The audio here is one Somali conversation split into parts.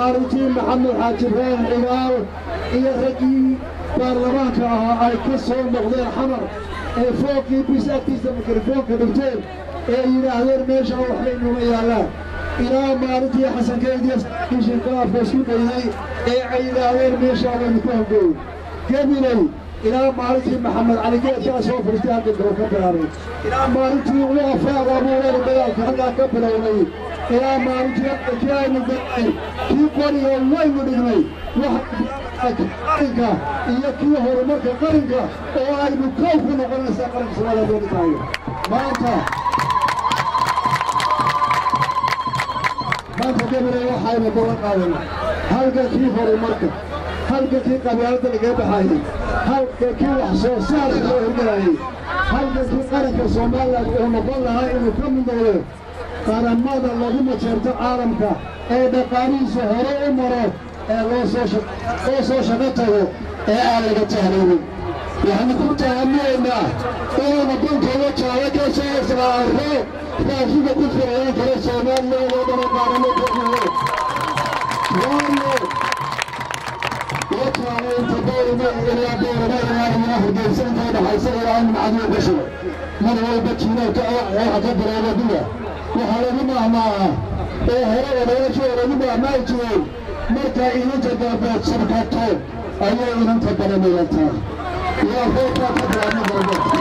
maalintii maxamed xaaji ibraahim cigaal iyo raggii baarlamaanka ahaa ay ka soo noqdeen xamar ee fooqii bis agtiisa mikrofoonka dhigteen ee yidhaahdeen meeshaa waxbay numa yaallaan ilaa maalintii xasankeediyo kishinkaafka isku dayday ee ay yidhaahdeen meeshaa waynu ku hangooy gabiley ilaa maalintii maxamed cali geedkaa soo fadhiistay halka gabo ka bilaabay ilaa maalintii ugu afaaga abuureena dagaalka halkaa ka bilownay ilaa maalintii kii aynu galnay kii qoriga waynu dhignay qarinka iyo kii horumarka qarinka oo aynu kow ku noqonaysaa qaranka soomaaliya dooni tahay maanta maanta gabiley waxaynu balan qaadana halka kii horumarka halka kii qabyaaladda lagaga baxayay halka kii wax soo saarka loo hirgelayay halka kii qaranka soomaaliland uu noqon lahaa inuu ka mid noqdo qaramada lagu majeerto caalamka ee dhaqaalihiisa hore u maro ee loo soo shaqo tago ee aan laga tahlaynin waxaanu ku tahaminaynaa inaanu dankooda jaalo ka soo islaarno raashinka ku filayan kara soomaaliland oo dhana qaaramo kooxuhu waayo وكان يتبين إلى دور ما إلى هرجيسان كان حيصير إلى أن معدوم بشر من هو بكينا كأعتبر إلى دنيا وحال بما ما هو ولا يشعر بما ما يجوي مركا إلى تدابات شركاتهم أي إلى تبلا ميلتا يا فوق تبلا ميلتا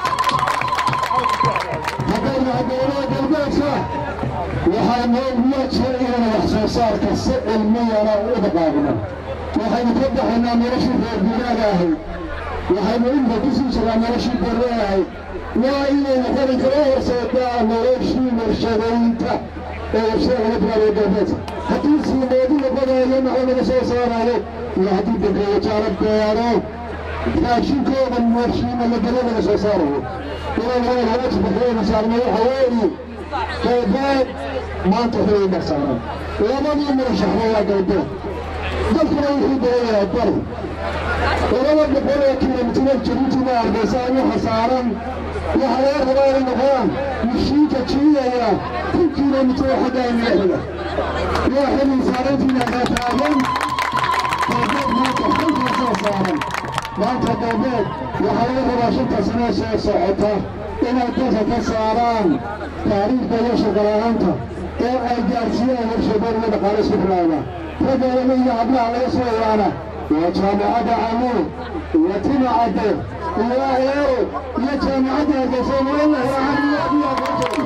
هذا هذا قلبك waxaa noo muujiyay inaan wax soo saarka si cilmiyana u dhaqaaqno waxaynu ka baxaynaa noloshii reer guuraaga ahayd waxaynu inta ku sii jiraa noloshii barre ahayd waa inaynu qaranka u horseedaa noloshii warshadaynta ee warshada laga bilaabay galbeedka haddii siimeedi la badayo maxaa laga soo saarayo iyo haddii dankeeyo jaala beero raashinkooda warshiina la gelo laga soo saarayo inaan waajibka saarno waxa weeye galbeed maanta xilay marsaaran labadii murashaxna waa galbeed dalkuna wuxuu doonayaa bari labada boqol oo kilomitiro jabuutina hargeysa waxa saaran waxaa laga rabaa inay noqdaan mishiinka jiidaya kun kilomitiro xaggaa madaxiga waa xilin saarantiina kaa taagan galbeed maanta xilkaasaa saaran maanta galbeed waxaa laga rabaa shanta sane soo socota inay dalka ka saaraan taariikhda iyo shaqala'aanta oo ay gaarsiiyaan warshadooda iyo dhaqaale isku filaana raggeeda iyo hablaha laga soo ilaana waa jaamacadda camuud iyo timacadde iyo eero iyo jaamacadda hargeysa wala helahan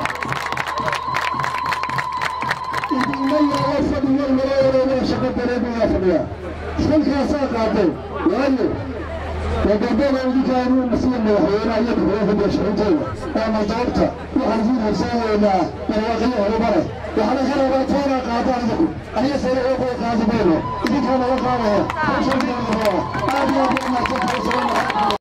idinma yaala fadhiyo malayareedaa shaqa dareemiyaa fadhiya xilkaasaa qaatay waayo وقبل أن كانوا مسير مدحونا يدخلوا في المشروعين أما دورتا وحنزين هساوي إلى مواقعيه وبره وحنا خرباتنا قاطع لكم أي سنة أقوى قاطع بينه إذا كان وقعنا فشل الله هذه أبو ما تفعل